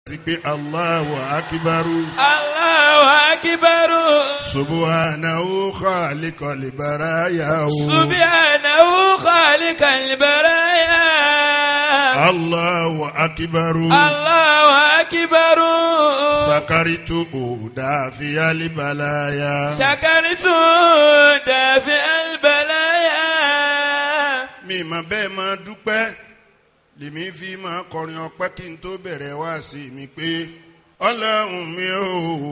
sí pé Allahu akibaru Allahu akibaru. subuhanahu khaliqal baraya Subhanahu khaliqal baraya. Allahu akibaru Allahu akibaru. sakaritu dafiyal balaya Shakaritu dafi albalaya. mi ma bẹ́ẹ̀ máa dúpẹ́ lèmi fi máa kọrin ọpẹ́ kí n tó bẹ̀rẹ̀ wá sí mi pé ọlọ́run mi ò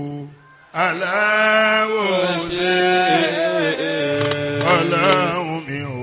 aláwọ̀ ṣe ọlọ́run mi ò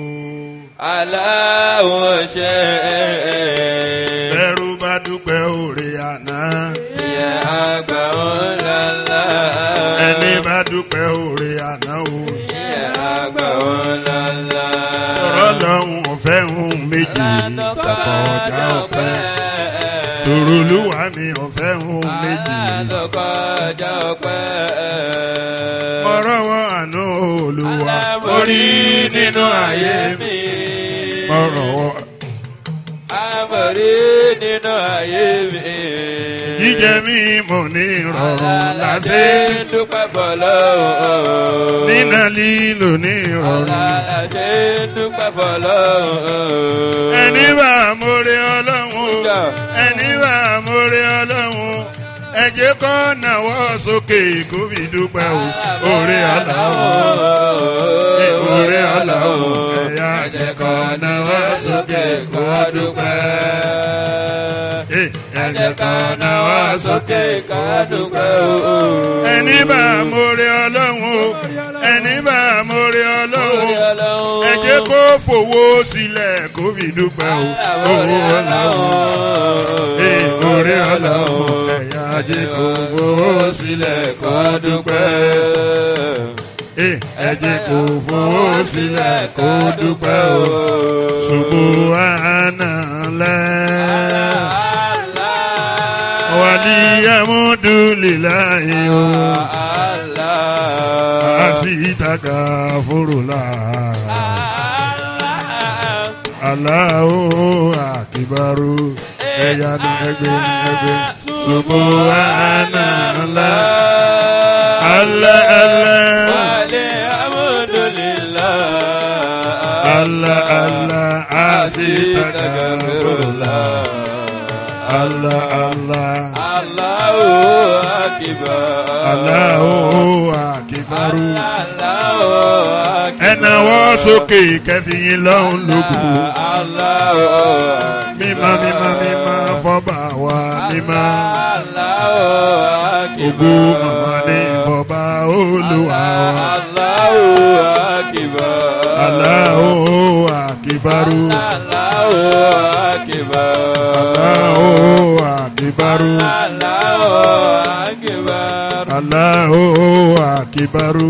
Allahu ṣe. bẹ́rù bá dúpẹ́ òrè àná Ìyá àgbà ńláńlá. ẹni bá dúpẹ́ òrè àná o Ìyá àgbà ńláńlá. ọlọ́run ọ̀fẹ́ ń méjì kọ̀ọ̀dá ọ̀fẹ́ tòrúlùwà mi ọ̀fẹ́ ń méjì Àlọ́kọjá ọpẹ́. mọ̀rọ̀wọ́ àánú olúwa orí nínú ayé mi mọ̀rọ̀wọ́ Àmọ̀rí nínú ayé mi. jíjẹ mi mọ̀ ní ìrọ̀rùn lásì ń dúpẹ́ fọlọ́run. nínà lílo ní ìrọ̀rùn Àlàṣe ń dúpẹ́ fọlọ́run. ẹni bá mórí ọlọ́run ẹni bá mórí ọlọ́run ẹ jẹ́ kó nàwọ́ sókè kó fi dúpẹ́ o orí ọlọ́run orí ọlọ́run ẹ̀yà jẹ́ kó nàwọ́ sókè kó dúpẹ́ ẹ jẹ́ kó nàwọ́ sókè kó dúpẹ́ o ẹni bá mórí ọlọ́run o ẹni bá mórí ọlọ́run ẹ jẹ́ kó fowó sílẹ̀ kó fi dúpẹ́ o owó ọlọ́run ee orí ọlọ́run ẹ̀yà ajé kó fowó sílẹ̀ kó dúpẹ́ ee ẹ jẹ́ kó fowó sílẹ̀ kó dúpẹ́ o subhanallah wàlíyàmúdúlìláyé o àsìtàkà fúrúlà. Allahu akibaru ẹ̀yà ní ẹgbẹ́ ní ẹgbẹ́ subhanallah Allah Allah Allah Allah asitagfirullah Allah Allah Allahu akibaru ẹnáwó sókè kẹfìyìn lọ́hùn lógo mímá mímá mímá fọba wa mímá ògo màmá ní fọba olúwa wa Allahu akibaru Allahu akibaru Allahu akibaru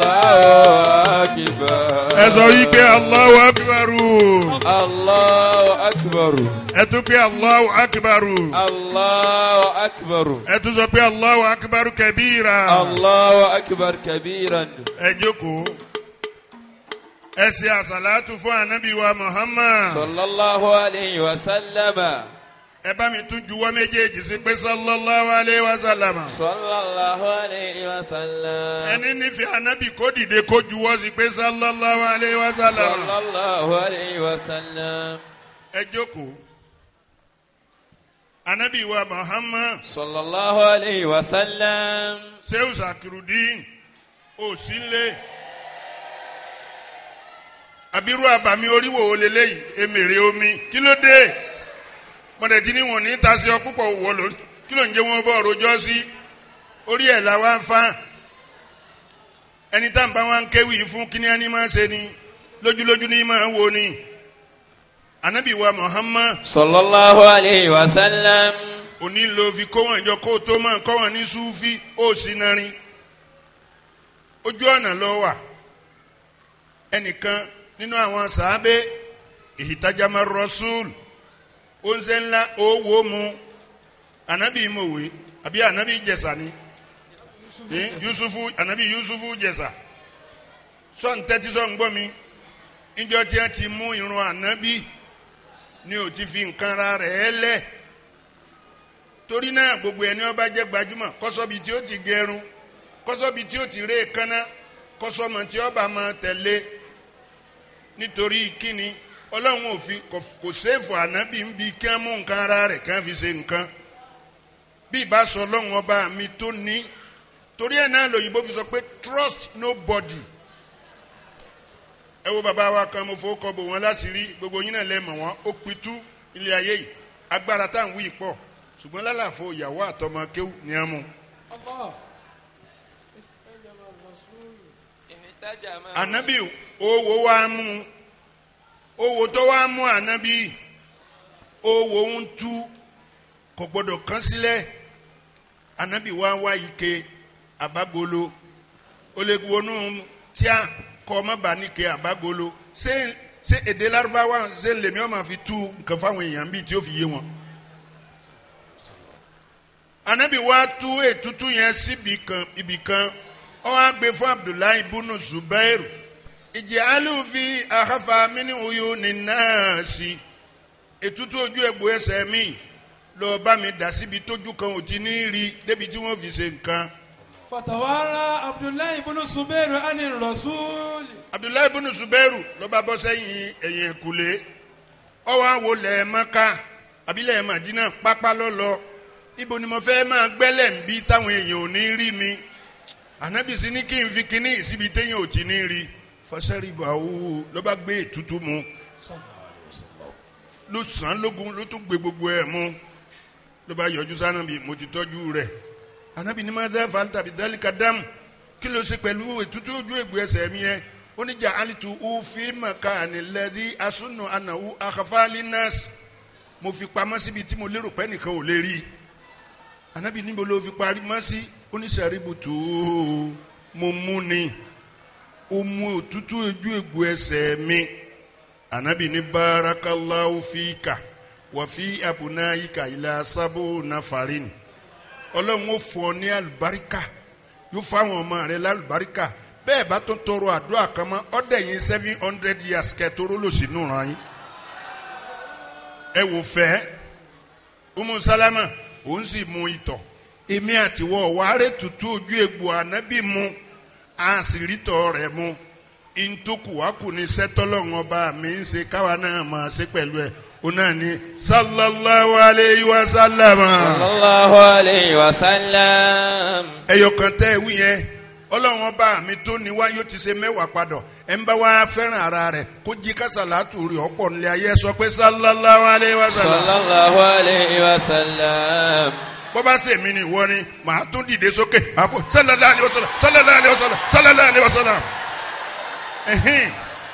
ẹ sọ yìí pé Allahu akibaru Allahu akbar. ẹ tún pé Allahu akibaru Allahu akbar. ẹ tún sọ pé Allahu akibaru kẹbíra Allahu akbar kabiran. ẹ jókòó ẹ ṣe àṣàlátù fún anabi wa Muhammad Sallallahu alayhi wa sallama. ẹ bá mi tún juwọ́ méjèèjì sí pé sallallahu alayhi wa sallam Sallallahu alayhi wa sallam. ẹni nífẹ̀ẹ́ anabi kó dìde kó juwọ́ sí pé sallallahu alayhi wa sallam Sallallahu alayhi wa sallam. ẹ jókòó anabi wa Muhammad Sallallahu alayhi wa sallam. sehu zakirudin òsínlé abiru abami oríwò olélẹ́yìí emèrè omi kí ló dé mọ̀dẹ̀tí ni wọ́n ní tasí ọ púpọ̀ wọ̀ lórí kí ló ń jẹ́ wọn bọ́ rojọ́ sí orí ẹ̀ la wá ń fa ẹni tá n bá wa ń kéwì fún kíní ẹni máa ṣe ni lójúlójú ni máa wo ni anabi wa Muhammad Sallallahu alayhi wa sallam. òní ló fi kó wọn jọ kó o tó máa kọ́ wọn ní sufi ó sì narin ojú ọ̀nà lọ wà ẹnìkan nínú àwọn sàábé ìhìtajàmọ́ rọ́ṣúl oúnjẹ ńlá owó mu anabi mọ̀wé àbí anabi jẹ̀sà ni ní yusufu anabi yusufu jẹ̀sà sọ̀n tẹ́tí sọ̀n gbọ́ mi níjọ́ tí wọ́n ti mú irun anabi ni ò ti fi nǹkan ra rẹ̀ lẹ̀ torí náà gbogbo ẹni ọba jẹ́ gbajúmọ̀ kọ́sọ́bi tí ó ti gẹrun kọ́sọ́bi tí ó ti ré kánná kọ́sọ́mọ tí ọba máa tẹ̀lé nítorí kíni ọlọ́run òfin kò séèfù ànábì ń bi kí wọ́n mú nǹkan ara rẹ̀ kí wọ́n fi ṣe nǹkan bí ìbá sọ ọlọ́run ọba mi tó ní torí ẹ̀ náà lòyìnbó fi sọ pé trust nobody ẹ wo bàbá wa kan mo fowó kọ bò wọn láṣìírí gbogbo yín náà lẹ́mọ̀ wọn ó pitú ilé ayé yìí agbára tá à ń wí pọ̀ ṣùgbọ́n lálàfo ìyàwó àtọmọ kéwù ní á mú. ànábì owó wa mú owó tó wá mú ànábì owó ń tú kò gbọdọ̀ kán sílẹ̀ ànábì wá wá ike àbágolo ó lè wọnú tíá kọ́ ọmọ bá ní ke àbágolo ṣé ṣé èdè lárúbáwá ṣé lèmi ọmọ fi tú nǹkan fáwọn èèyàn bíi tí ó fi yé wọn. anabi wa tú ètútú yẹn síbi kan ibì kan ó wá gbé fún abdullahi bunu zubairu ìjì alùfi àhàfà mini uyu ní náàsì ètútú ojú egbò ẹsẹ̀ mi lọ bá mi dà síbi tójú kan ò ti ní rí débi tí wọ́n fi ṣe nǹkan. fatawara abdullahi ibn zubairu ani rasuli. abdullahi bunu zubairu ló bá bọ́ sẹ́yìn ẹ̀yìn ẹ̀kúlé ọwọ́ àwo lẹ̀ mọ́ká abilẹ̀ madina pápá lọ́lọ́ ibo ni mo fẹ́ máa gbẹ́lẹ̀ ń bí táwọn èèyàn ò ní rí mi ànábìsí ní kí n fi kíní síbi téèyàn ò ti ní rí fọsẹ́rìbù àwò ló bá gbé ètútù mu ló sàn án lógun ló tún gbé gbogbo ẹ̀ mu ló bá yọjú sànàbì mo ti tọ́jú rẹ̀ ànábì ní máa dẹ́ fàlítà bí dálíkà dáàmù kí ló ṣe pẹ̀lú ètútù ojú ègbò ẹsẹ̀ mi yẹn oníjà alitu ufi makani lẹ́dí asunu anahu akafali nurse mo fi pamọ́ síbi tí mo lérò pé nìkan ò lè rí anabi níbo ló fi parí mọ́ sí oníṣẹ́ríbùtù mo mú ni ó mú òtútù ojú ègbò ẹsẹ̀ mi anabi ní barakallahu fika wàfi abunayika ilà sábò nafarin ọlọ́run ó fún ọ ní alùbáríkà yóò fáwọn ọmọ rẹ lálùbáríkà bẹ́ẹ̀ bá tó tọrọ àdúrà kan mọ́ ọ́dẹ̀ yín seven hundred years kẹtọ́rọ́ ló sì nù ràn yín. ẹ wò fẹ́ umu salama òun sì mu ìtọ̀ èmi àtiwọ́ wàhálẹ̀ tutù ojú egbò ànábì mu a sì rí tọ̀ rẹ̀ mu ntòkù wá kù ní sẹ́tọ́lọ́run ọba mi ń ṣe káwa náà máa ṣe pẹ̀lú ẹ̀ o náà ní sallallahu alayhi wa sallam. sallallahu alayhi wa sallam. ẹyọkan tẹ́ ẹ wí yẹn ọlọ́run ọba mi tó ní wá yóò ti ṣe mẹ́wàá padà ẹ̀ ń bá wá fẹ́ràn ara rẹ̀ kó jí kásálàtù rí ọ̀pọ̀ nílé ayé sọ pé sallallahu alayhi wa sallam. sallallahu alayhi wa sallam. bó bá ṣe mí ni ìwọ ni màá tún dìde sókè àfọ sallallahu alayhi wa sallam sallallahu alayhi wa sallam sallallahu alayhi wa sallam. ẹ̀hìn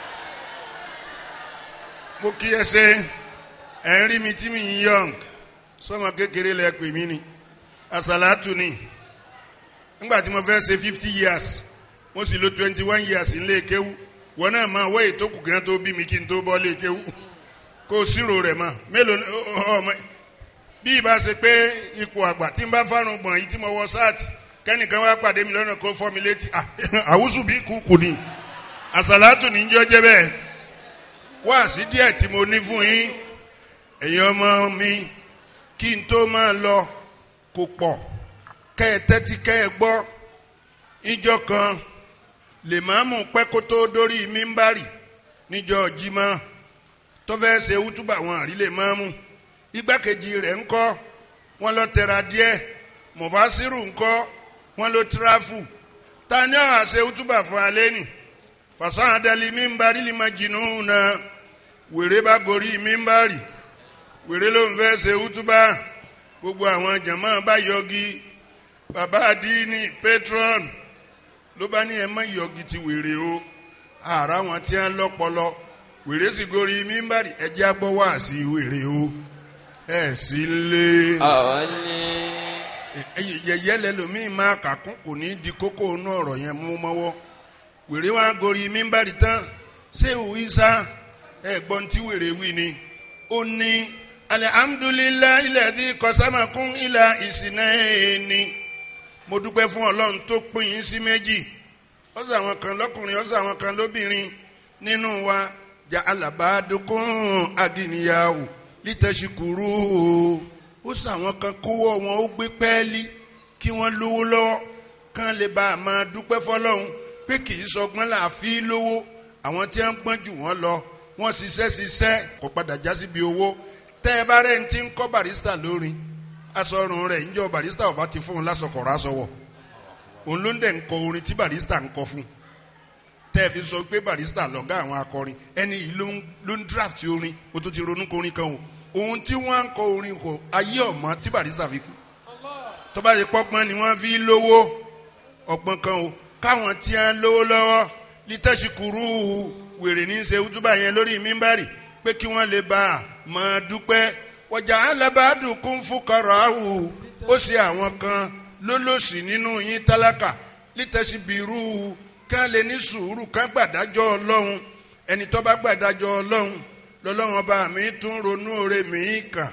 mo kí ẹ ṣe ẹ̀ ń rí mi tí mi ń yọ̀ǹg sọmọ kékeré lẹ pè mí ni àsálàtù ni nígbà tí mo fẹ́ ṣe fifty years mo sì lo twenty one years nílé kéwú wọn náà máa wọ́ ètò kù gan tó bí mi kí n tó bọ́ lé kéwú kó o sírò rẹ̀ mọ́ mélòó ọmọ bí ìbá ṣe pé ipò àgbà tí n bá fárun gbọ̀n yìí tí mo wọ sáàtì kẹ́nìkan wá pàdé mi lọ́nà kó fọ́ mi létí àwùsù bí kúkú ni àsàlátù ní jọ́ jẹ́ bẹ́ẹ̀ wá sí díẹ̀ tí mo ní fún yín ẹ̀yin ọmọ mi kí n tó máa lọ kò pọ̀ kẹ́ ẹ tẹ́tí kẹ́ ẹ gbọ́ ìjọ kan lèmọ́mù pẹ́ kó tó dórí mímbárì níjọ jimá tó fẹ́ ṣe wútúbà wọn àrí lèmọ́mù igbákejì rẹ̀ ńkọ́ wọn lọ tẹ̀ra díẹ̀ mọ̀fásírù ńkọ́ wọn lọ tíráfù ta ni àwọn àṣẹ wútúbà fún alẹ́ nì fàṣán adali mímbárì lè má jìnnú na wèrè bá gorí mímbárì wèrè ló ń fẹ́ ṣe wútúbà gbogbo àwọn jàmáà bá yọgi bàbá àdínní patron ló bá ní ẹ má yọgi ti wèrè o àrà wọn tí wọn lọpọlọ wèrè sì gorí mímbàrì ẹjẹ agbọ wá sí wèrè o ẹ sì lé àwọn ní. yẹyẹ lẹlòmíín máa kàkún kò ní di kókó inú ọ̀rọ̀ yẹn mú mọ́wọ́ wèrè wá gorí mímbàrì tán ṣé òwì sá ẹ̀gbọ́n tí wèrè wí ni ó ní alihamudulilayi ilẹ̀ kọsámakún ilà ìsìnẹ́ẹ̀ni mo dúpẹ́ fún ọlọ́run tó pín yín sí méjì ó sọ àwọn kan lọ́kùnrin ó sọ àwọn kan lóbìnrin nínú wa jà alàbàdókùn agìnìyàwó lítẹ̀síkúrú ó sàwọn kan kówó wọn ó gbé pẹ́ẹ́lí kí wọ́n lówó lọ́wọ́ kán lè bá a máa dúpẹ́ fọlọ́hún pé kì í sọgbọ́n là á fi lówó àwọn tí wọ́n gbọ́n jù wọ́n lọ wọ́n ṣiṣẹ́ ṣiṣẹ́ kò padà já síbi owó tẹ́ ẹ bá rẹ̀ ń ti ń kọ́ barista lórin asọ̀rùn rẹ̀ níjọ́ barista ọba ti fún un lásọkọ̀rọ̀ aṣọwọ̀ òun ló ń dẹ̀ ń kọ orin tí barista ń kọ fún tẹ́ ẹ fi sọ pé barista lọ́gá àwọn akọrin ẹni yìí ló ń ló ń draft orin o tó ti ronú kọrin kan o ohun tí wọ́n ń kọ orin kò ayé ọ̀mọ́ tí barista fi kú tó bá ti pọ́gbọ́n ni wọ́n fi lówó ọgbọ́n kan o káwọn tí wọ́n lówó lọ́wọ́ lítẹ́sí kúrú wèrè ní í ṣe útúbà yẹn lórí mímbàrì pé kí wọ́n lè bá a máa dúpẹ́ wọ̀jà alábàádùn kún fún kọ̀rọ̀ àwù ó ṣe àwọn kan lólòsì nínú yín tálákà lítẹ̀sí bírú ká lè ní sùúrù ká gbàdájọ́ ọlọ́run ẹni tó bá gbàdájọ́ ọlọ́run lọ́lọ́run ọba mi tún ronú oore mi kàn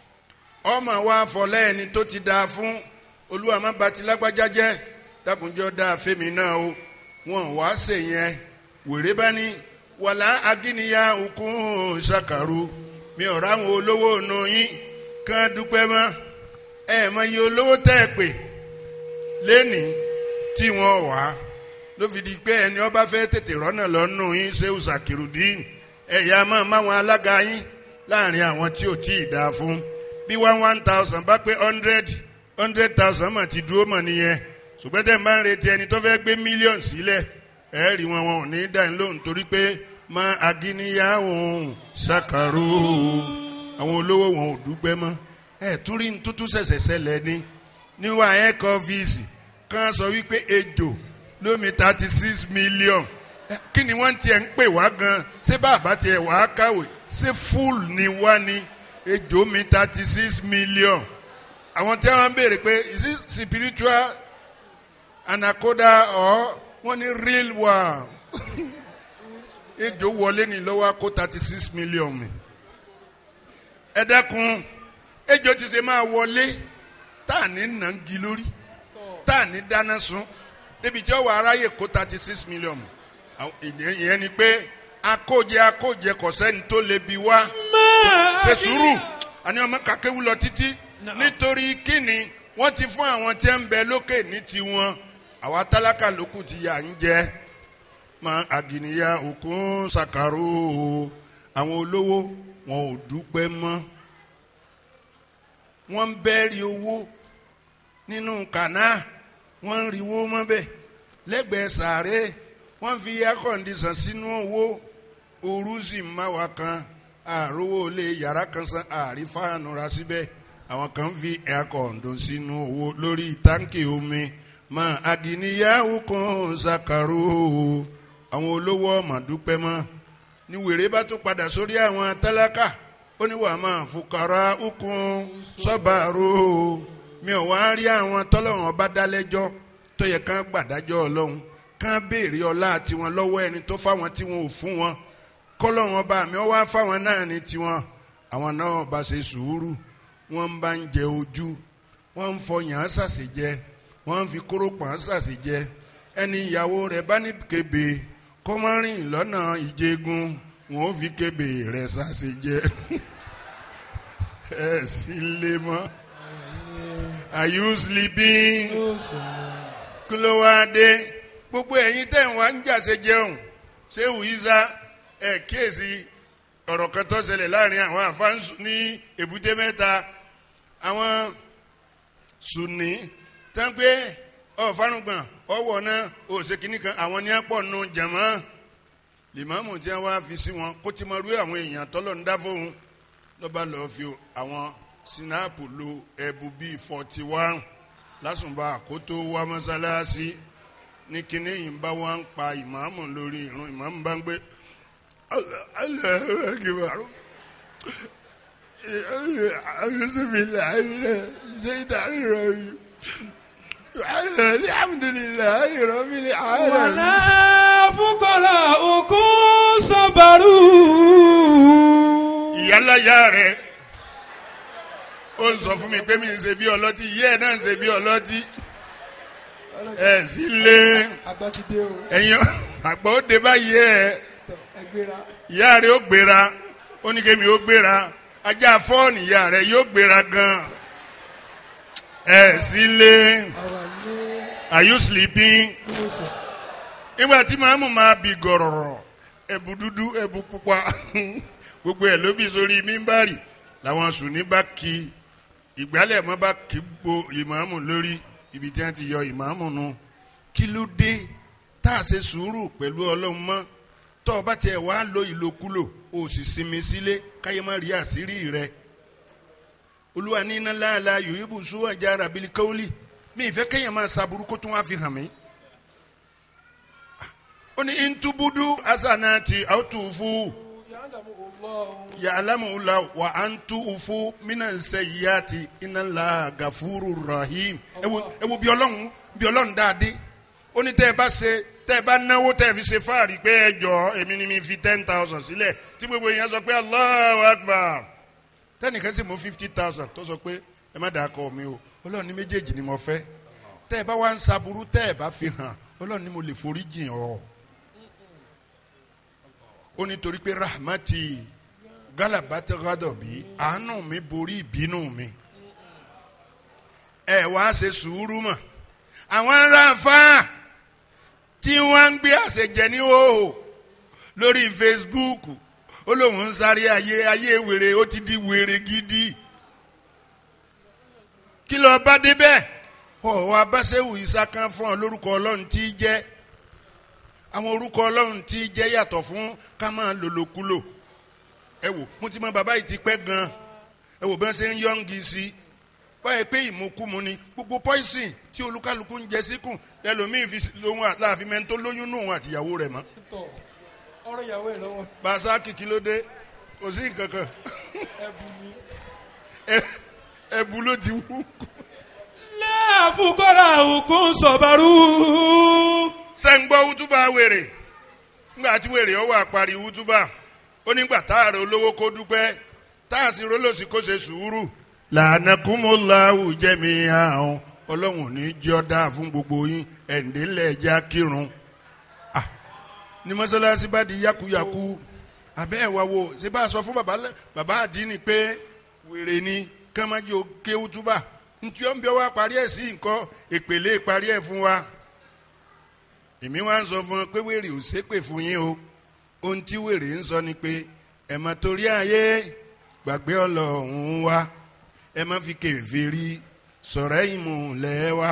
ọmọ wa fọlẹ́ ẹni tó ti dáa fún olúwa má ba ti lágbájá jẹ́ dákunjọ́ dáa fẹ́mi náà o wọn wá ṣe yẹn wèrè bá ní wàlá agíniyá òkun ṣàkàrú mi ò ráwọn olówó nù yín kán dúpẹ́ mọ́ ẹ mọ iye olówó tẹ́ ẹ pè lẹ́nìí tí wọ́n wá ló fi di pé ẹni ọba fẹ́ tètè rọ́nà lọ́nù yín ṣéwù sàkìrùdín ẹ̀yà máa máwọn alága yín láàrin àwọn tí ò tí ì dáa fún bí one one thousand bá pé hundred hundred thousand mọ̀ ti dúró mọ̀ nìyẹn ṣùgbọ́n tẹ̀ ń bá ń retí ẹni tó fẹ́ gbé mílíọ̀nù sílẹ̀ ẹ̀ rí wọn wọn ò ní dá ní lóhùn torí pé mọ agíniyàwó ṣàkàrò àwọn olówó wọn ò dúpẹ́ mọ́ ẹ̀ tún rí tuntun ṣẹ̀ṣẹ̀ ṣẹlẹ̀ ni níwá ẹ̀kọ́ ọ́fíìsì kan sọ wípé ejò lómi thirty six million Eh, kí ni wọ́n tiẹ̀ ń pè wá gan ṣé bàbá tiẹ̀ wá kàwé ṣé full ni wá ni ejò mi thirty six million àwọn tí wọ́n béèrè pé is it spiritual anaconda or wọ́n ní real one ejò wọlé ní lọ́wọ́ kó thirty six million mi ẹ dẹ́kun ejò ti ṣe máa wọlé tá à ní nàngi lórí tá à ní dáná sun débi tí ó wà aráyè kó thirty six million mi àwọn ìdí- ìyẹn ni pé akójẹ akójẹ kò sẹ́ni tó lè bi wá ṣe sùúrù àní ọmọ kàkéwu lọ títí nítorí kíni wọ́n ti fún àwọn tí ń bẹ lókè ní tiwọn àwa tálákà lókù ti yà ń jẹ mọ àgìníyà òkun ṣàkàrò àwọn olówó wọn ò dúpẹ́ mọ́ wọ́n ń bẹ́ẹ̀rì owó nínú kànáà wọ́n ń riwó mọ́bẹ̀ lẹ́gbẹ̀ẹ́ sàárè wọ́n fi air condition sínú owó ooru sì ń má wa kan àrówó lé yàrá kan san àrí fáànù ra síbẹ̀ àwọn kan fi air condition sínú owó lórí táǹkì omi mọ àdìníyàwó kan ṣàkàrò àwọn olówó ọmọ dúpẹ́ mọ́ ní wèrè bá tún padà sórí àwọn tálákà ó ní wàá máa fukara ukun sọ́bàrò mi ò wá rí àwọn tọ́lọ́run ọba dálẹ́jọ́ tó yẹ kán gbàdájọ́ ọlọ́run kán béèrè ọlá tiwọn lọ́wọ́ ẹni tó fáwọn tí wọn ò fún wọn kọ́lọ́run ọba mi ó wá fáwọn náà ní tiwọn àwọn náà bá ṣe sùúrù wọ́n bá ń jẹ ojú wọ́n ń fọyàn án ṣàṣejẹ wọ́n ń fi kórópọ̀ án ṣàṣejẹ ẹni ìyàwó rẹ̀ bá ní kébè kọ́mọ́rìn lọ́nà ìjẹgun wọn ò fi kébè rẹ̀ ṣàṣejẹ ẹ sì lè mọ́ are you sleeping kí ló wá dé gbogbo ẹ̀yin tẹ̀ ń wá ń jàse jẹun ṣé wùíza ẹ̀ kíyèsí ọ̀rọ̀ kan tó ṣẹlẹ̀ láàrin àwọn àfáǹsù ní èbúté mẹ́ta àwọn sùnì tánpé ọ̀fánugbọ̀n ọwọ́ náà òṣèkínní kan àwọn ní àpọ̀ nù jẹ̀mọ́ lìmọ́mù tí wọ́n wá fi sí wọn kó tí mo rú àwọn èèyàn tọ́lọ̀ ń dá fóun lọ́ba lọ́ọ́ fi àwọn sinapu lo ẹ̀bù bíi forty one lásùnbà àkótó wá mọ́sálásí ní kíní yìí ń bá wọn pa ìmáàmù lórí ìrun ìmáàmù bá ń gbé Allahu Akbar bisimilahi seyidani rabi alhamdulilayi rabbil alamin. wàlá fúkọ̀rọ̀ òkun sọ̀bàrù. ìyálàyà rẹ ó ń sọ fún mi pé mi ń ṣe bí ọlọ́tí ìyá ẹ̀ náà ń ṣe bí ọlọ́tí ẹ̀ sí lé àgbà ti dé o ẹ̀yin àgbà ó dé báyìí ẹ̀ tọ ẹgbẹ́ra ìyá rẹ ó gbéra ó ní kémi ó gbéra ajá fọ́ọ̀nù ìyá rẹ yóò gbéra gan ẹ sílé àwa ní are you sleeping ìwòsàn. nígbà tí màámu máa bì gọ̀rọ̀rọ̀ ẹ̀bù dúdú ẹ̀bù pupa gbogbo ẹ̀ ló bí sórí mímbàrì làwọn sùnní bá kí ìgbálẹ̀ mọ́ bá kí gbo ìmáàmù lórí ibi tí wọ́n ti yọ ìmáàmù nu kí ló dé tá a ṣe sùúrù pẹ̀lú ọlọ́run mọ́ tọ́ ọ bá tiẹ̀ wá lo ìlòkulò o sì sinmi sílé káyé má rí àṣírí rẹ olúwa ní iná láàlá yòóyìnbó sún àjà rabili káwọlì mi ìfẹ́ kéèyàn máa ṣàbùrú kó tún wá fi hàn mí ó ní ntubudu asanati autufu yàdàmú ọlọ́run. yàlámù la wà á ń tu ufu mina sẹyìyàtì iná la gàfúrú rahim ẹ wo ẹ wo bí ọlọ́run bí ọlọ́run dáadé ó ní tẹ́ ẹ bá ṣe tẹ́ ẹ bá náwó tẹ́ ẹ fi ṣe fáàrí pé ẹ jọ èmi ni mi fi ten thousand sílẹ̀ tí gbogbo èèyàn sọ pé Allahu Akbar tẹ́nìkan sì mú fifty thousand tó sọ pé ẹ má dàá kọ mi o ọlọ́run ní méjèèjì ni mo fẹ́ tẹ́ ẹ bá wá ń saburú tẹ́ ẹ bá fi hàn ọlọ́run ní mo lè forí jìn ọ́ ó ní torí pé rahmati galabata gadobi àánú mi borí ìbínú mi ẹ wá ṣe sùúrù mọ́ àwọn aráàfáà tí wọ́n ń gbé àṣejẹ ní hòhò lórí Facebook ó lóun ń sáré ayé ayé wèrè ó ti di wèrè gidi kí ló bá débẹ̀ ọ̀wọ́ abáṣẹ́wù ìsákan fún ọ lórúkọ ọlọ́run tí í jẹ́ àwọn orúkọ ọlọ́run tí í jẹ́ yàtọ̀ fún ká máa lòlòkulò ẹ wò mo ti mọ bàbá yìí ti pẹ́ gan ẹ wò bí wọ́n ṣe ń yọ̀ǹgì sí i báyìí pé ìmúkúmu ni gbogbo poison tí olúkálukú ń jẹ síkùn ẹlòmíín fi lóhun láàfin mẹ́ńtó lóyún nù òun àtìyàwó rẹ̀ mọ́ tọ̀ ọ̀rọ̀ ìyàwó ẹ̀ lọ́wọ́ bàṣà kìkì ló dé kò sí nǹkan kan ẹ̀bùn ni. ẹ- ẹbu ló ti wú. lẹ́ẹ̀fúkọ́ra òkun sọ̀bàrú. sẹ́ńgbọ́ wútúbà wèrè ńgbà tí wèrè ọwọ́ àparí wútúbà ó nígbà táàrà olówó kó dúpẹ́ táàsì rólòsì kó ṣe sùúrù. lànàkúmọ̀láwù jẹ́mi àwọn ọlọ́run ò ní jẹ́ ọ́ dáa fún gbogbo yín ẹ̀ǹdẹ́lẹ̀ ẹja kírun. Ah, ní mọ́sálásí bá di yakuyaku abẹ́ ẹ̀ wá wo ṣé bá a sọ fún baba lẹ- baba àdínì pé wèrè ni kàmájú kéwú túbà ntí ó ń bẹ wá parí ẹ̀ sí nǹkan èpèlé parí ẹ̀ fún wa èmi wá ń sọ fún ọ pé wèrè ò ṣépè fún yín o ohun tí wèrè ń sọ ni pé ẹ má torí ayé gbàgbé ọlọ́run wa ẹ má fi kèfèrí sọ̀rọ̀ ìmùlẹ̀ wa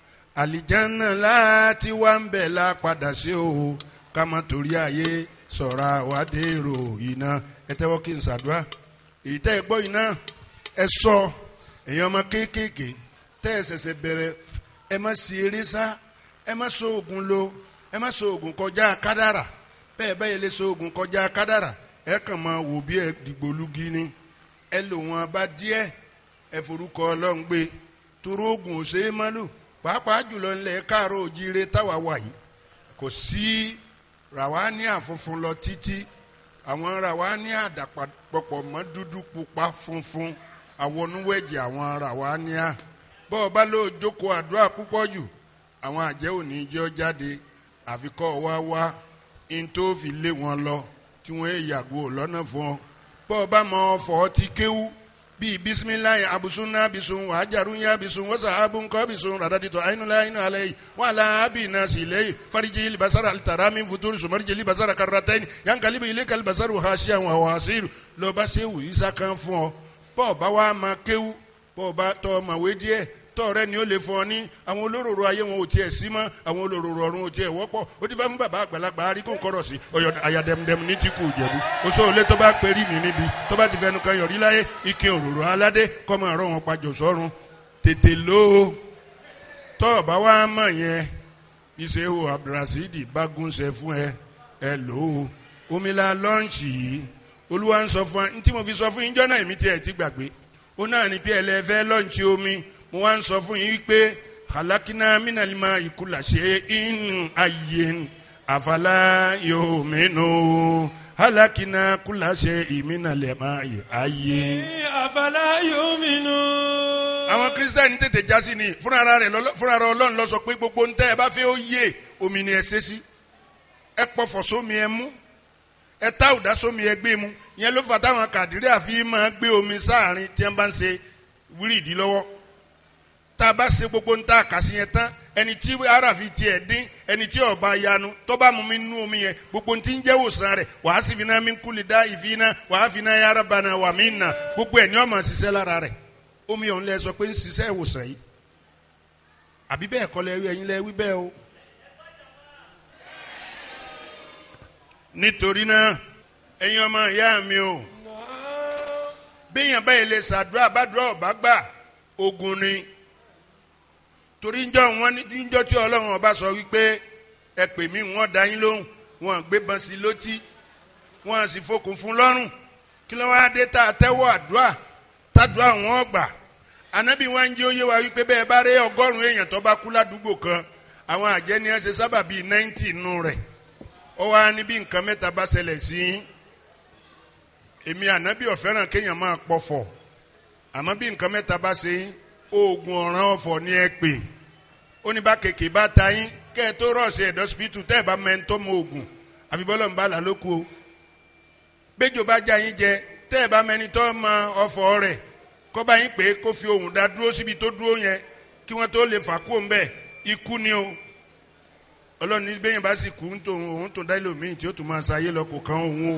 àlìjáná láti wá ń bẹ̀ la padà sí o ká má torí ayé sọ̀rọ̀ àwádèrò iná ẹ tẹ́wọ́ kí n ṣàdúrà èyí tẹ́ ẹ gbọ́ yìí náà ẹ sọ èèyàn ọmọ kéékèèké tẹ́ ẹ ṣẹ̀ṣẹ̀ bẹ̀rẹ̀ ẹ má sí eré sá ẹ má so oògùn lo ẹ má so oògùn kọjá kádàrà bẹ́ẹ̀ bẹ́ẹ̀ lè so oògùn kọjá kádàrà ẹ kàn máa wò bí ẹ dìgbòlugi ni ẹ lò wọn bá díẹ̀ ẹ forúkọ ọlọ́run gbé toró oògùn ò ṣe é má lò pàápàá jùlọ ńlẹ̀ káàárọ̀ òjíire táwa wà yìí kò sí ràwáníà funfun lọ títí àwọn ràwáníà dàpọ̀ mọ́ dúdú pupa funfun àwọnúwẹ̀jì àwọn ràwáníà bọ́ọ̀ bá lóò jókòó àdúrà púpọ̀ jù àwọn àjẹ́ òní jẹ́ ọ jáde àfikọ́ wá wá in tó fi lé wọn lọ tí wọ́n yàgò lọ́nà fún ọ bọ́ọ̀ bá mọ ọ̀fọ̀ ti kéwú bíi bisimilayi abusunna bisun wajarunya bisun wasahabunko bisun radadito ainula ainu alayi wala abina silayi fariji libasara alitarami futuri sumariji libasara karataini yankalibi ile kalibasaru hasiya wa wasiru lọba sewu isa kan fún ọ bọ́ọ̀ bá wa ma kéwú bọ́ọ̀ bá tọ́ ọmọwé díẹ̀ tọ́ọ̀rẹ́ ni ó lè fún ọ ní àwọn olóróró ayé wọn ò tiẹ̀ sí mọ́ àwọn olóróró ọ̀run ò tiẹ̀ wọ́pọ̀ ó ti fẹ́ fún bàbá àgbàlagbà aríkò ńkọ́rọ̀ sí ọ̀yọ̀ àyàdẹ̀mdẹ̀m ní ti kù jẹ̀bú oṣù òlé tó bá perí mi níbi tó bá ti fẹnu kan yọ̀rí láyé ike òróró aládé kọ́ máa rọ̀ wọn pàjọ sọ́run tètè ló o tọ́ọ̀ bá wá mọ̀ yẹn iṣẹ́ o abdulrasidi bagunṣe fún ẹ ẹ lò ó omila lọ́ǹṣì yìí olúwa ń sọ fún wa ntí mo fi sọ fún yín jọ́nà èmi tí ẹ ti gbàgbé ó náà ní bí ẹlẹ́fẹ́ lọ́ǹṣì omi mo wá ń sọ fún yín pé halakina minalima ikula ṣe in ayen afala yóò mẹ́nu halakina kula ṣe ìmínalẹ̀má ayen. àfàlà yóò mìínú. àwọn kírísítẹ́nì tètè já sí ni fúnra rẹ̀ lọ́lọ́- fúnra rẹ̀ ọlọ́run lọ sọ pé gbogbo ntẹ́ ẹ bá fẹ́ ó yé omi ni ẹ ṣe sí ẹ pọfọ̀ sómi ẹ mú ẹ tá òdá sómi ẹ gbé mu yẹn ló fà táwọn kàdírí àfi máa gbé omi sáàrin tí wọ́n bá ń ṣe wíìrìdì lọ́wọ́ tá a bá ṣe gbogbo ń ta àkàsí yẹn tán ẹni tí aráàfin tiẹ̀ dín ẹni tí ọba yanu tó bá mú mi nú omi yẹn gbogbo ti ń jẹ́ òsàn rẹ̀ wàá sì fi náà mi kúlì dá ìfi náà wàá fi náà yára bana wà mí nà gbogbo ẹ̀ ní ọmọ ṣiṣẹ́ lára rẹ̀ omi ọ̀hún lẹ sọ pé ń ṣiṣẹ́ ìwòsàn yìí àbí bẹ́ẹ̀ kọ́ lẹ ẹ̀yin lẹ wí bẹ́ẹ̀ o. nítorí náà ẹ̀yin ọmọ ìyá mi o béèyàn báyìí lè ṣàdúrà bàdúrà ọba gbà ogun ni torí njọ́ wọn ní njọ́ tí ọlọ́run ọba sọ wípé ẹ pè mí wọ́n dá yín lóhùn wọ́n gbébọn sí lótí wọ́n sì fokùn fún lọ́rùn kí ló wáá dé tá a tẹ́wọ́ àdúrà tádùá wọn gbà ànábì wọn ń jẹ́ òye wa wípé bẹ́ẹ̀ bá rí ọgọ́rùn-ún èèyàn tó bá kú ládùúgbò kan àwọn àjẹni ẹ ṣe sábà bíi náìntì nù rẹ̀ ó wá ní bí nǹkan mẹ́ta bá ṣẹlẹ̀ sí yín èmi ànábì ọ̀fẹ́ràn kéèyàn máa pọ̀fọ̀ àmọ́ bí nǹkan mẹ́ta bá ṣe yín oògùn ọ̀ràn ọ̀fọ̀ ni ẹ pè ó ní bá kéèké bá ta yín kẹ́ ẹ tó rọ̀ọ̀sì ẹ̀dọ́ sípítù tẹ́ ẹ bá mẹ́ńtọ́ mọ oògùn àfi bọ́lọ̀ ń bá là lóko o béjò bá já yín jẹ tẹ́ ẹ bá mẹ́ni tọ́ mọ ọ̀fọ̀ rẹ̀ kọ́ bá yín pé kó fi ohùn dá dúró síbi tó dúró yẹn kí wọ́n tó lè fà kú òun bẹ́ẹ̀ ikú ni o ọlọ́run ní bẹ́yìn bá sì kú ń tó òun tó dá ìlòmíì tí ó tún máa ṣayé lọ kò kàn òun o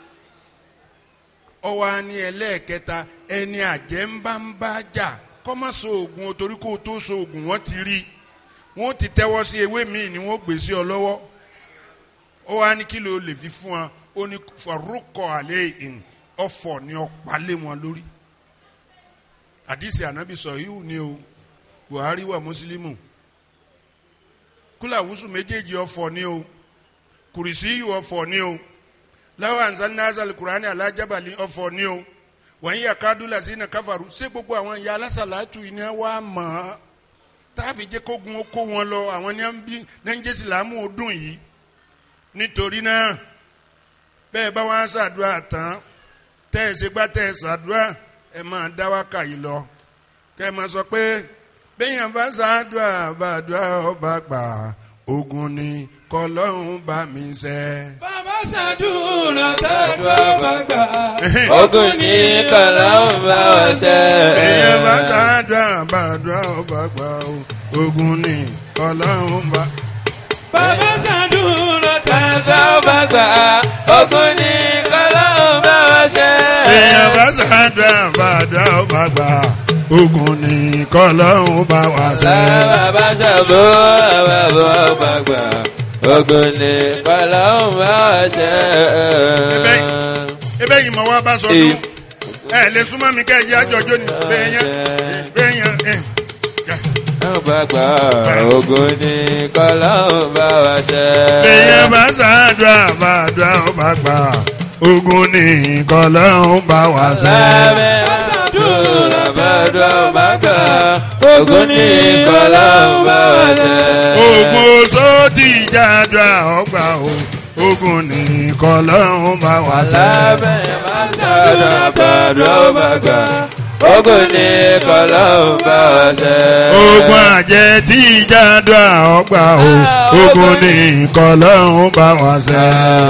ọwọ́ á ní ẹlẹ́ẹ̀kẹta ẹni àjẹ́ ń bá ń bá jà kọ́ má so oògùn o torí kó o tó so oògùn wọ́n ti rí wọ́n ti tẹ́wọ́ sí ewé míì ni wọ́n gbé sí ọ lọ́wọ́ ọwọ́ á ní kí ló lè fi fún wa ó ní farukọ alẹ́ ìhìn ọ̀fọ̀ ni ọ̀pá lé wọn lórí àdìsí ànábì sọ yìí ni o Buhari wà mùsùlùmù kúlàwùsù méjèèjì ọ̀fọ̀ ni o kùrìsì yìí ọ̀fọ̀ ni o láwọn anzalina azali kurani alajabali ọ̀fọ̀ ni o wọ́n yà kádùlà sí iná káfàrú ṣé gbogbo àwọn ìyá alásàlátù yìí ni wọ́n á mọ̀ ọ́ táàfì jẹ́ kógun ó kó wọn lọ àwọn ní wọ́n bí nàìjẹ́ sìlámù ọdún yìí nítorí náà bẹ́ẹ̀ bá wọn ṣàdúrà tán tẹ́ ẹ ṣe gbá tẹ́ ẹ ṣàdúrà ẹ máa dá wákà yìí lọ kẹ́ ẹ máa sọ pé bẹ́yàn bá ṣàdúrà bàdúrà ọba gbà ogun ni kọlọ́hún bá mi ṣe. bàbá ṣàdúrà tàdúrà bàgbà. ogun ní kọlá ń bá wa ṣe. bẹ́yàn bá ṣàdúrà bàdúrà ọba gbà ogun ni kọlọ́hún bá. bàbá ṣàdúrà tàdúrà bá gbà ogun ní kọlá ń bá wa ṣe. bẹ́yàn bá ṣàdúrà bàdúrà ọba gbà ogun ni kọlọ́hún bá wa ṣe. bàbá ṣàbò bàbá ọba gbà ogun ní kọlá ń bá wa ṣe. ebe yìí mọ̀ wá bá sọ dún ẹ lè súnmọ́ mi kẹ́ ẹ jẹ́ àjọjọ́ ni bẹ́ẹ̀yàn bẹ́ẹ̀yàn ẹ̀ ọba gbà ogun ní kọlá ń bá wa ṣe. bẹ́ẹ̀yàn bá ṣàdúrà bàdúrà ọba gbà ogun ni kọlọ́hún bá wa ṣe. ṣàdúrà bàdúrà ọba gbà ogun ní kọlá ń bá wa ṣe. ogun oṣó ti jàdúrà ọgbà o ogun ni kọlọ́hún bá wa ṣe. lábẹ́ bá ṣàdúrà bàdúrà ọba gbà ogun ní kọlá ń bá wa ṣe. ogun àjẹ́ tí jàdúrà ọgbà o ogun ni kọlọ́hún bá wa ṣe.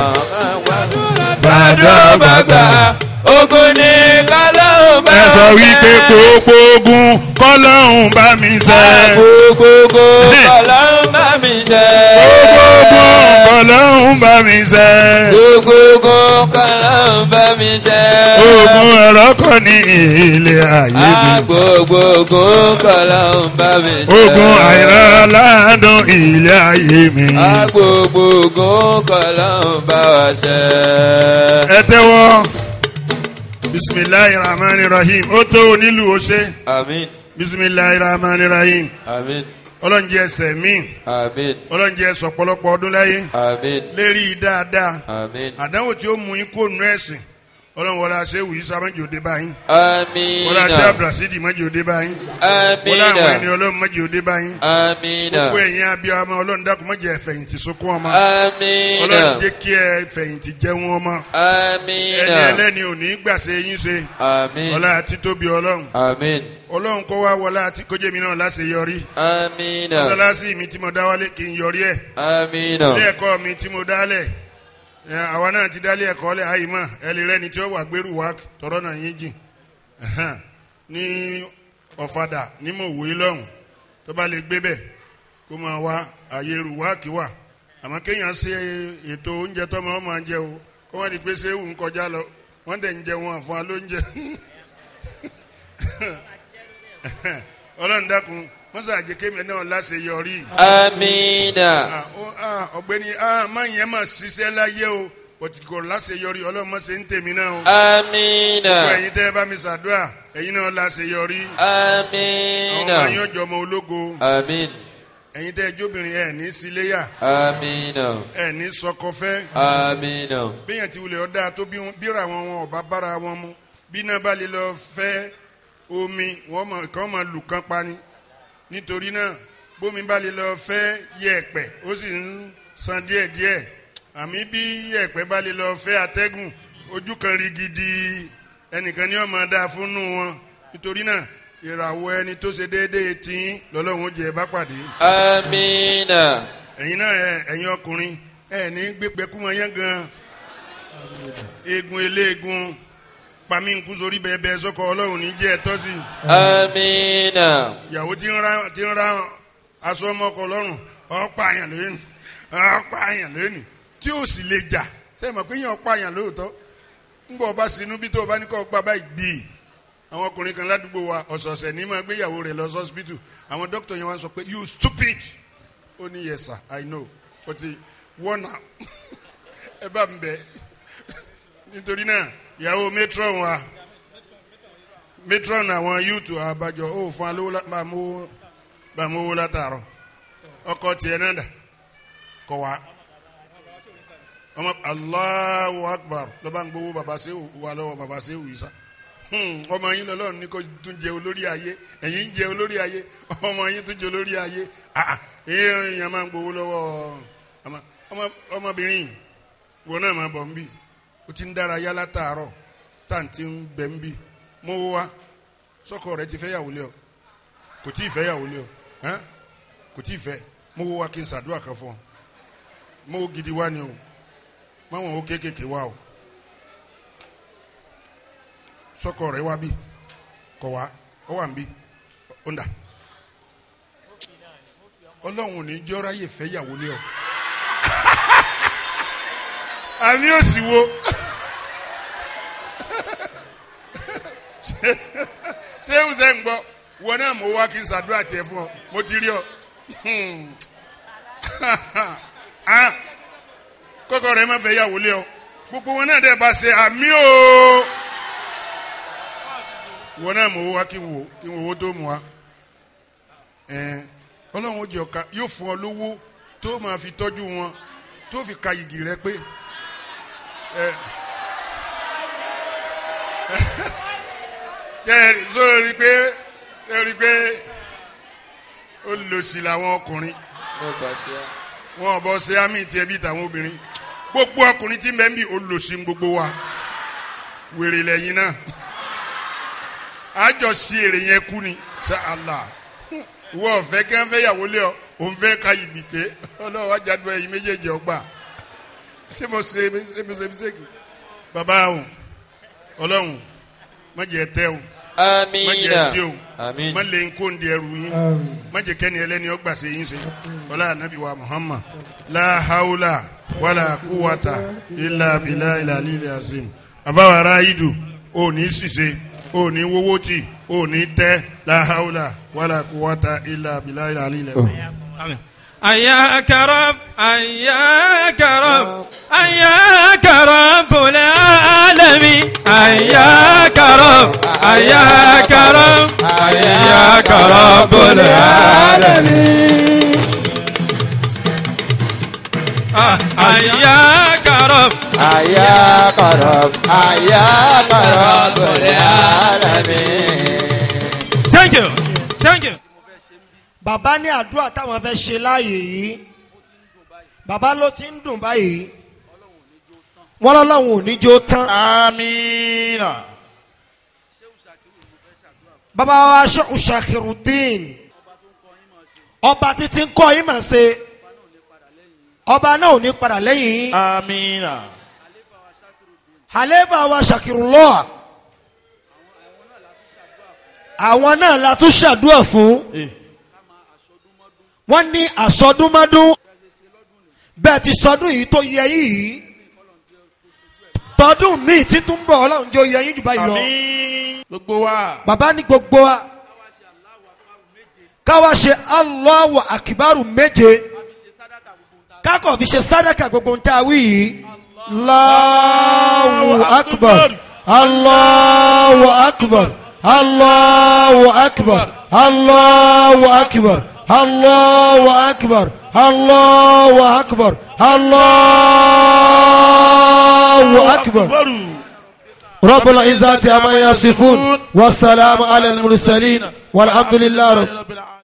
bàdúrà ọba gbà ogun ní kọlá ń bá wa ṣe. ẹ sọ wípé gbogbo ogun kọlọ́hún bá mi ṣe. Gbogbogbò kọlá ń bá mi ṣe. gbogbo ogun kọlọ́hún bá mi ṣe. Gbogbogbò kọlá ń bá mi ṣe. ogun ẹ̀rọ kọ́ ní ilé ayé mi. Gbogbogbò kọlá ń bá mi ṣe. ogun àìrán aládùn ilé ayé mi. Gbogbogbò kọlá ń bá wa ṣe. ẹ tẹ́wọ́ bisimilayi rahman rahim ó tó onílù ọṣẹ Àmín. bisimilayi rahman rahim Àmín. ọlọ́njẹ ẹsẹ̀ mi Àmín. ọlọ́njẹ sọ̀pọ̀lọpọ̀ ọdún láyé Àmín. lérí dáadáa Àmín. àdánwò tí ó mú yín kó nù ẹ̀sìn ọlọ́run wọlé aṣẹ́ wùyí sábàjì òde báyìí Àmín. wọlé aṣẹ́ abdulrasidi mọ́jì òde báyìí wọlé àwọn ẹni Àmín. ọlọ́run mọ́jì òde báyìí Àmín. gbogbo ẹ̀yin abiyamọ ọlọ́run dákun mọ́jì ẹ̀fẹ̀yìntì sunkún ọmọ Àmín. ọlọ́run jẹ́ kí ẹ fẹ̀yìntì jẹun ọmọ Àmín. ẹni ẹlẹ́ni ò ní gbàṣẹ yín ṣe Àmín. ọlá àti tóbi ọlọ́run Àmín. ọlọ́run kó wá wọlé àti kójé mi náà láṣẹ yọrí Àmín. mọ́sálásí mi tí mo dáwálé kí n yọrí ẹ̀ Àmín. ilé ẹ̀kọ́ mi tí mo dálẹ̀ ẹ, àwa náà ti dálé ẹ̀kọ́ lẹ̀ àyè mọ̀ ẹ lè rẹ́ni tí ó wà gbèrú wa tọrọ náà yín jìn Ẹhẹ́n. ní ọ̀fadà ní mò wòye lọ́hùn tó bá lè gbé bẹ́ẹ̀ kó máa wá àyè rùwáàkì wà àmọ́ kéèyàn ṣe ètò oúnjẹ tó máa máa jẹ o kó wọ́n di pé ṣé òun kọjá lọ wọ́n dẹ̀ ń jẹ wọn àfọ̀n alóúnjẹ ọlọ́run dákun wọ́n sàjẹ́ kémi náà láṣeyọrí Amina. Ah, ó, ah, ọ̀gbẹ́ni ah, má yẹn mà ṣiṣẹ́ láyé o bọ̀tí kò láṣeyọrí ọlọ́run má ṣe ń tèmi náà o. Amina. gbogbo ẹ̀yin tẹ́ ẹ bá mi ṣàdúrà ẹ̀yin náà láṣeyọrí. àwọn Amina. ọmọ yín ọjọ́ ọmọ ológo Amin. ẹ̀yin tẹ́ ẹ jóbìnrin ẹ̀ ní síléyà Amina. ẹ̀ ní sọkọfẹ́ Amina. bíyàn ti wulẹ̀ ọ̀dà tó bí wọn- bíra wọn wọn ọba bára wọn mu bí náà bá lè lọ fẹ́ omi wọn mọ kàn máa lù kán pani nítorí náà bómi bá lè lọ fẹ́ yẹ̀pẹ̀ ó sì ń san díẹ̀díẹ̀ àmì bí yẹ̀pẹ̀ bá lè lọ fẹ́ atẹ́gùn ojú kan rí gidi ẹnìkan ní ọmọ dáa fúnnú wọn nítorí náà ìràwọ̀ ẹni tó ṣe déédéé tí lọ́lọ́run jẹ́ bá pàdé Amina. ẹ̀yin náà ẹ ẹ̀yin ọkùnrin ẹ ní gbẹgbẹkúmọ yẹn gan eegun eléegun pami nkú sórí bẹẹbẹ sọkọ Ọlọ́run ní jẹ ẹ̀tọ́ sí Amina. ìyàwó tí ń ra tí ń ra aṣọ ọmọkọ lọ́rùn ọ̀pá àyàn lónìí ọ̀pá àyàn lónìí tí ó sì lè jà sẹ́yìn mọ̀ pé yẹn ọ̀pá àyàn lóòótọ́ ńgbọ́ ọba sinú bí tó o bá ní kọ́ gba báyìí gbìí àwọn ọkùnrin kan ládùúgbò wa ọ̀sọ̀ọ̀sẹ̀ ní máa gbéyàwó rẹ̀ lọ sọ́sibítù àwọn dókítà yẹn wá sọ pé you stupid ó ní yes sir i know but wọ́n náà ẹ bá mi bẹ̀ nítorí náà ìyàwó matron wa matron àwọn youth àbájọ ó fún alówó lá- bá mú bá mú owó látàárọ̀ ọkọ tiẹ̀ náà dà kọ̀ wá ọmọ Allahu Akbar lọ́ba ń gbowó baba sehu wà lọ́wọ́ baba sehu yìí sá Hmm, ọmọ yín lọ́lọ́run ní kó tún jẹ olórí ayé ẹ̀yin ń jẹ olórí ayé ọmọ yín tún jẹ olórí ayé ah ah èèyàn máa ń gbowó lọ́wọ́ ọmọ ọmọ- ọmọbìnrin wọn náà máa bọ̀ ń bì ó ti ń dára yá látàárọ̀ táǹtì ń bẹ̀ ń bì mú owó wá sọ́kọ rẹ ti fẹ́ yàwó lé ọ kò tí ì fẹ́ yàwó lé ọ hàn? kò tí ì fẹ́ mú owó wá kí n ṣàdúrà kan fún ọ mú owó gidi wá ni o máwọn owó kéékèèké wá o sọkọ rẹ wá bí kọ wá ọ wà ń bí ó ń dà ọlọ́run ò ní jọ́ra yè fẹ́ yàwó lé ọ àmì òsì wo ṣé ṣé ń gbọ́ wọn náà mo wá kí n ṣàdúrà tiẹ̀ fún ọ mo ti rí ọ Hmm. Ah, kọ́kọ́ rẹ má fẹ́ yàwó lé ọ gbogbo wọn náà dẹ̀ bá ṣe àmì o wọn náà mọ̀ wá kí n wò kí n wò owó tó mu wa ẹn ọlọ́run ó jẹ ọ̀ka yóò fún ọ lówó tó máa fi tọ́jú wọn tó fi ka igi rẹ pé ẹ ṣe ẹ sórí pé ṣe rí pé ó lò sí làwọn ọkùnrin Mo gbà sí a. wọn ò bọ ṣe àmì tiẹ̀ bí tàwọn obìnrin gbogbo ọkùnrin tí ń bẹ ń bí olùsìn gbogbo wa wèrè lẹ́yìn náà àjọ sí èrè yẹn kú ni ṣe àlà ìwọ ọ̀fẹ́ kí wọ́n fẹ́ yàwó lé ọ òun fẹ́ ka yìí gbìké ọlọ́wọ́ ajádùn ẹ̀yìn méjèèjì ọgbà ṣé mo ṣe ṣé mo ṣe mistake bàbá o ọlọ́run má jẹ́ tẹ́ o má jẹ́ Amina. tí o Amin. má lè ń kó ń di ẹrù yín má jẹ́ kẹ́ni ẹlẹ́ni ọgbà ṣe yín ṣe ọlá anabi wa muhammad la hawla wala quwwata illa billahi al-aliyyil azim àbáwá aráyídù ò ní ṣìṣe ò ní wọ́wọ́ tì ò ní tẹ́ la hawla wala quwwata illa billahi al-aliyyil azim. أياك رب أياك رب أياك رب العالمين أياك رب أياك رب أياك رب العالمين آه، أياك رب Aya karab, aya karab alamin. Thank you Thank you bàbá ní àdúrà táwọn fẹ́ ṣe láàyè yìí bàbá ló ti ń dùn báyìí wọ́n lọ́lọ́run ò ní jó tán. Amina. bàbá wa Sheikh Shakirudeen ọba títí ń kọ́ yín mà ṣe ọba náà ò ní padà lẹ́yìn yín Amina. àléfà wa Shakirullah àwọn náà la tún ṣàdúrà fún Eh. wọ́n ní àsọdúnmọ́dún bẹ́ẹ̀ ti sọdún yìí tó yẹ yìí tọdún míì títún bọ̀ ọlọ́run jẹ́ oyè yín jù báyìí lọ. àmín gbogbo wa bàbá ní gbogbo wa káwa ṣe Allahu akibaru méje kákọ̀ fi ṣe sádàkà gbogbo ń tá a wí yìí Allahu akbar Allahu akbar Allahu akbar Allahu akbar Allahu akbar Allahu akbar Allahu akbar. رب العزة عما يصفون والسلام على المرسلين والحمد لله رب rabbil alamin.